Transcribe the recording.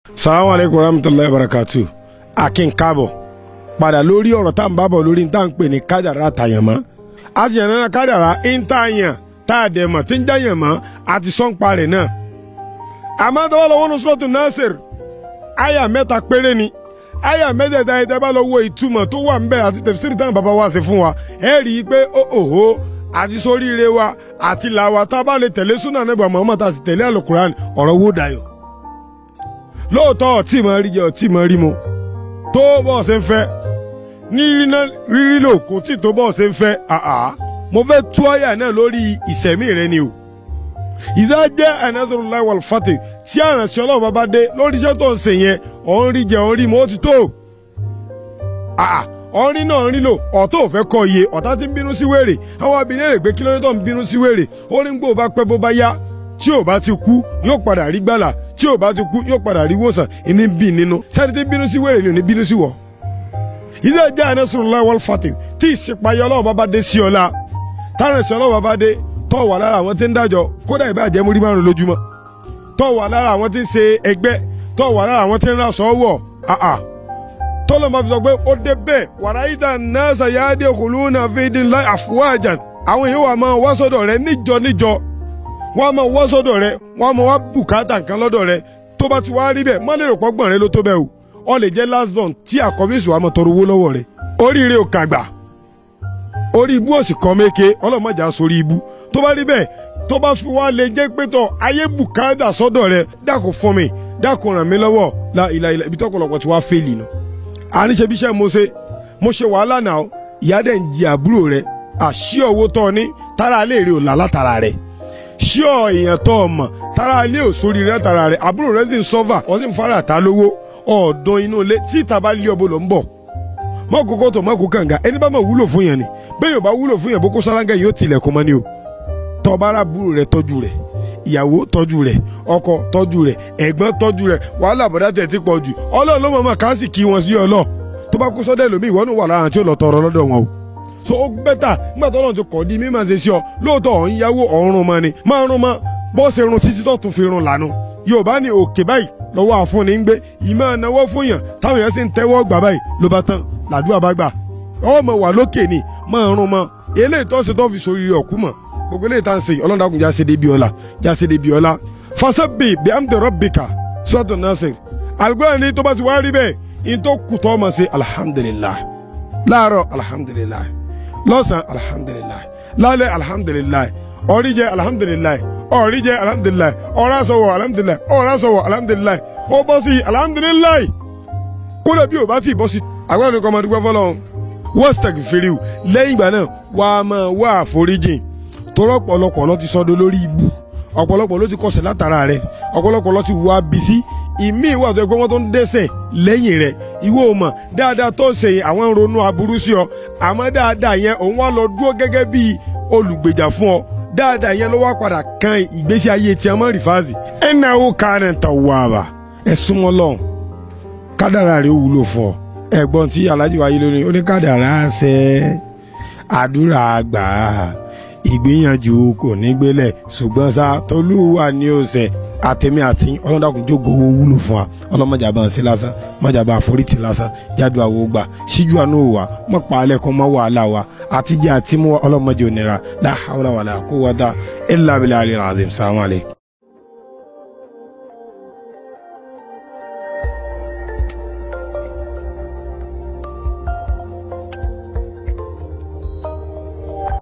salamu aleykum rahmatulahi barakatu akin káàbọ̀ padà lórí ọ̀rọ̀ tá à ń bábọ̀ lórí tá à ń pè ní kádàrá àtàyànmọ́ àti yàn náà kádàrá ń tà yàn tá a dẹ̀ mọ̀ tí ń jáyàn mọ́ àti sọ́ǹpa rẹ̀ náà. àmọ́ tọ́wọ́ lọ́wọ́ ní sọ́ọ̀tù nasir àyà mẹ́ta péré ni àyà mẹ́tẹ̀ẹ̀ta yìí tẹ́ bá lọ wo ìtumọ̀ tó wà ń bẹ̀ àti tẹ̀síìrì táwọn bàbá wa ṣe fún wa ẹ rí i pé ó òhó àti sóríire wa àti làwa tá a bá lè tẹ̀lé súnà nígbà Muhammad àti tẹ̀lé àlùkùránì ọ̀rọ̀ wó dayọ̀ lóòótọ́ ọtí mọ̀ rí jẹ ọtí mọ̀ rí mu tó bọ́ ṣe ń fẹ́ ní rírí lò kò tí tó bọ́ ṣe ń fẹ́ àá mo fẹ́ tú àyà náà lórí ìṣẹ̀mí rẹ ni o ìdá jẹ́ ẹ̀nẹ́sọ̀rọ̀láì wal fati tí àrànṣẹ́ ọlọ́run bá bá dé lórí iṣẹ́ tó ń ṣe yẹn ọ̀n rí jẹ ọ̀n rí mu ó ti tó àá ọ̀n rí náà rí lò ọ̀tọ̀ ò fẹ́ kọ́ iye ọ̀tá ti ń bínú sí wèrè àwọn abìnrin rẹ̀ pé kí lóde tó ń bínú sí wèrè ó ní gbò bá pẹ́ bó bá yá tí ò bá ti kú yóò padà rí gbàlà tí ò bá ti kú yóò padà rí wòsàn ìní bí nínú sẹ́ni tí bínú sí wèrè ni ò ní bínú sí wọ̀. ìdí ẹ̀jẹ̀ ànásùrùláì wal fati tí ìsìpayọ ọlọ́wọ́ bá dé sí ọlá tárẹ̀sì ọlọ́wọ́ bá dé tọ́ wà lára àwọn tí ń dájọ́ kódà ìbá jẹ́ múrí márùn lójúmọ́ tọ́ wà lára àwọn tí ń ṣe ẹgbẹ́ tọ́ wà lára àwọn tí ń rásọ wọ̀ àà tọ́lọ́ máa fi sọ pé ó dé bẹ́ẹ̀ wàrà ìdá náà sàyáde khuluna fídín láì àfúwájà àwọn èèyàn wà máa wá sọ́dọ̀ rẹ níjọ níjọ wọ́n á máa wá sọ́dọ̀ rẹ wọ́n á máa wá bùkátà nǹkan lọ́dọ̀ rẹ tó bá ti wá rí bẹ́ẹ̀ má lè rò pọ́gbọ̀n rẹ ló tó bẹ́ẹ̀ o ọ lè jẹ́ last born tí àkọ́bí sùn wà máa tọrọ owó lọ́wọ́ rẹ oríire ò kàgbà orí ibú òsì kan méke ọlọ́mọdé sórí ibú tó bá rí bẹ́ẹ̀ tó bá fi wá lè jẹ́ pé tọ̀ ayé bùkátà sọ́dọ̀ rẹ dákun fún mi dákun ràn mí lọ́wọ́ la ìlà ìlà ibi tọ́pọ̀lọpọ̀ ti wá fẹ́ẹ̀lì nù. àníṣe bíṣẹ́ mo ṣe mo ṣe wàhálà náà ìyá dẹ̀ ń jí àbúrò rẹ àṣì owó tọ́ ní tára alẹ́ rẹ ò là látara rẹ ṣí ọ èèyàn tọ́ ọ mọ̀ tára alẹ́ ò sórí rẹ tara rẹ àbúrò rẹ sì ń sọ́fà ọ sì ń fara ta lówó ọ̀ọ́dán inú ilé tí ìta bá lé ọbọ lọ ń bọ̀ mọ́kòkò tó mọ́kò kànga ẹni bá mọ̀ wúlò fún yẹn ni bẹ́ẹ̀ yóò bá wúlò fún yẹn boko sálángà yóò tilẹ̀kùn mọ́ ni o tọ́ba àbúrò rẹ tọ́jú rẹ ìyàwó tọ́jú rẹ ọkọ tọ́jú rẹ ẹ̀gbọ́n tọ́jú rẹ wàhálà bọ̀dá tẹ̀ ti pọ̀ jù ọlọ́run ló mọ̀ọ́mọ̀ ká sì kí wọn sí ọlọ́ tó bá kó sọ́dẹ̀ lómi ìwọ́nù wà lára tí ó lọ tọrọ lọ́dọ̀ wọn o so ó bẹ́tà nígbà tó lọ́run ti kọ̀ di mímọ̀ ṣe sí ọ lóòótọ́ ọ̀ ń yáwó ọ̀run mọ́ ni máa rún mọ́ bọ́ọ̀sì run títí tó tún fi run lànà yorùbá ní òkè báyìí lọ́wọ́ àfúnni ń gbé ìmọ̀ náwó fún yàn táwọn yẹn sì ń tẹ́wọ́ gbà báyìí ló bá tán làdúrà bá gbà ọmọ wà lókè ni máa rún mọ́ eléyìí tó ṣe tó fi sórí ọ̀kú mọ̀ gbogbo eléyìí tá à ń sèyí ọlọ́dàkùn jáse débi ọ̀la jáse débi ọ̀la fasabbi bi amdi rabbika sọ́tún nasir àlùkò ní tó bá ti wá rí bẹ́ẹ̀ in tó kù tó ọmọ sí alhamdulillah láàárọ̀ alhamdulillah lọ́sàn alhamdulillah lálẹ́ alhamdulillah ọ̀rí jẹ́ alhamdulillah ọ̀rí jẹ́ alhamdulillah ọ̀rá sọ̀wọ̀ alhamdulillah ọ̀rá sọ̀wọ̀ alhamdulillah ó bọ́ sí alhamdulillah kódà bí ò bá ti bọ́ sí àgbà ní kọ́mọdé gbọ́ fọlọ́run wọ́stag firiu lẹ́yìn ìgbà náà wà á máa wá àforíjìn torọ́ ọ̀pọ̀lọpọ̀ ló ti sọdọ̀ lórí ibu ọ̀pọ̀lọpọ̀ ló ti kọsẹ̀ látara rẹ̀ ọ̀pọ̀lọpọ̀ ló ti wá bisí ìmí ìwà tó ẹgbẹ́ wọn tó ń dẹ́sẹ̀ lẹ́yìn rẹ̀ ìwọ ò mọ̀ dáadáa tó ń ṣe àwọn ronú aburú sí ọ àmọ́ dáadáa yẹn òun wá lọ dúró gẹ́gẹ́ bí olùgbèjà fún ọ dáadáa yẹn ló wá padà kan ìgbésí ayé tí a mọ̀ rìfáàsì ẹnà ó kárẹ̀ ń tọ̀ wá bá ẹ súnmọ́ lọ́hùn kádàrà rẹ̀ ó wúlò fún ọ ẹ̀gbọ́n tí alájí wáyé lórí oníkádàrá ṣe àdúrà àgbà ìgbìyànjú kò ní gbélẹ̀ ṣùgbọ́n sá tolúwa ní ọ̀sẹ̀ àtẹ̀mí àti ọlọ́dàkùn jókòó owó wúlò fún wa ọlọ́mọjà bá ń ṣe lásán mọ̀jà bá àforítì lásán jáde àwọ̀ gbà síjú àánú wa mọ̀ pa alẹ́ kan mọ́ wàhálà wa àtijọ́ àti mú ọlọ́mọdé onira la hawla wala quwwata illa billahi al-azim salamu alaykum.